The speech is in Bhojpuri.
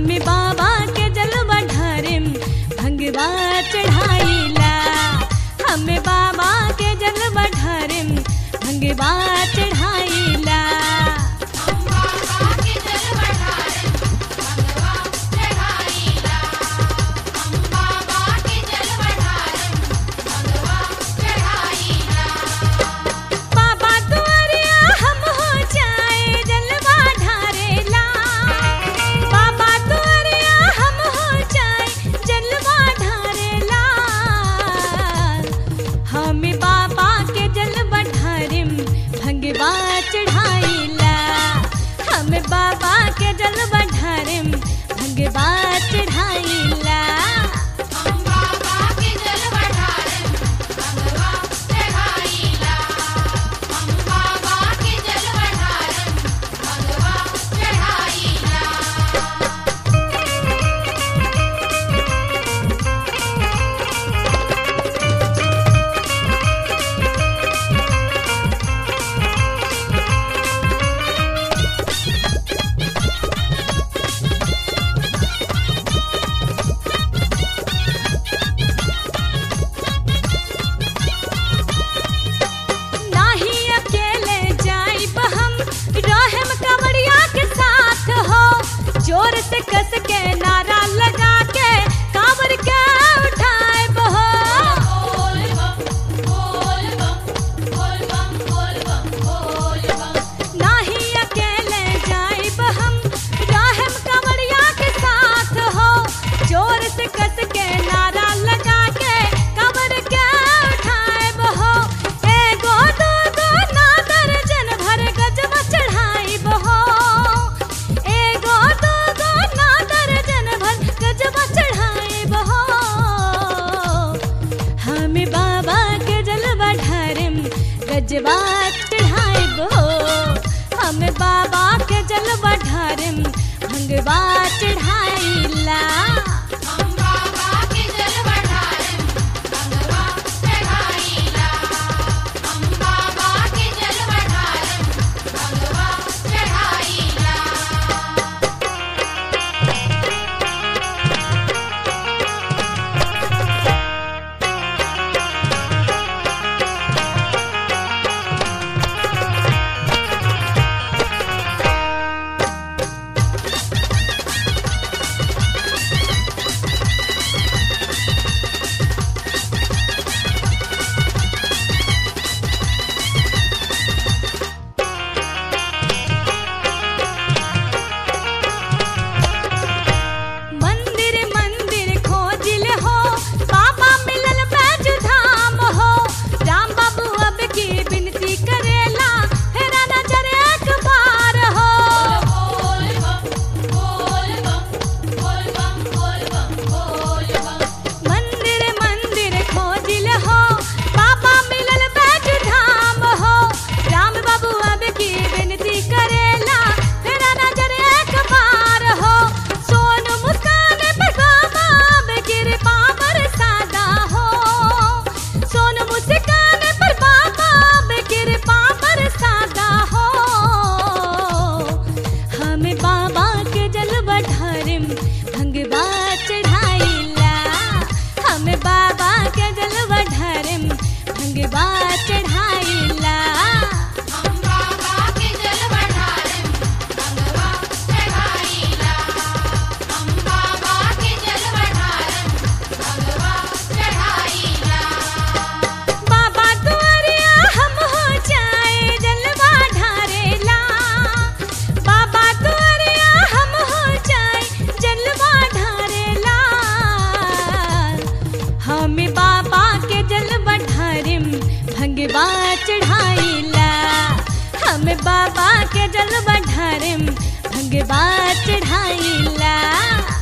हमें बाबा के जलवा ढारिम भंगवा चढ़ाईला हमें बाबा के जलवा ढारिम भंगवा चढ़ाईला बाबा दुआरिया हम हो जाए जलवा ढारेला बाबा दुआरिया हम हो जाए जलवा ढारेला हमें बाबा के जलवा ढारिम भंगवा चढ़ाईला हमें बाबा के जलवा ढारिम भंगवा चढ़ाईला नाही अकेले जाइब हम रहम कवड़िया के साथ हो जोर से कस के नारा लगा के कांवर के उठाएब हो नाही अकेले जाइब हम रहम कवड़िया के साथ हो जोर से कस के नारा लगा के कांवर के उठाएब हो एगो दो दो ना दर्जन भर गजवा चढ़ाइब हो एगो दो दो ना दर्जन भर गजवा चढ़ाइब हो हमें बाबा के जलवा ढारिम गजवा चढ़ाइब हो हमें बाबा के जलवा ढारिम भंगवा चढ़ाइला मंदिर मंदिर खोजिल हो बाबा मिलल बैज धाम हो राम बाबू अब की विनती करेला हेरा नजर एक बार हो मंदिर मंदिर खोजिल हो बाबा मिलल बैज धाम हो राम बाबू अब की विनती करेला हेरा नजर एक बार हो सोन मुस्कान पे बाबा अब कृपा बरसादा हो सोन मुस्कान पर बाबा अब कृपा बरसादा हो हमें बाबा के जलवा ढारिम भंगवा चढ़ाईला हमें बाबा के जलवा ढारिम भंगवा चढ़ाईला बाबा दुआरिया हम हो जाए जलवा ढारेला बाबा दुआरिया हम हो जाए जलवा ढारेला हमें बाबा के जलवा ढारिम भंगवा चढ़ाईला हमें बाबा के जलवा ढारिम भंगवा चढ़ाईला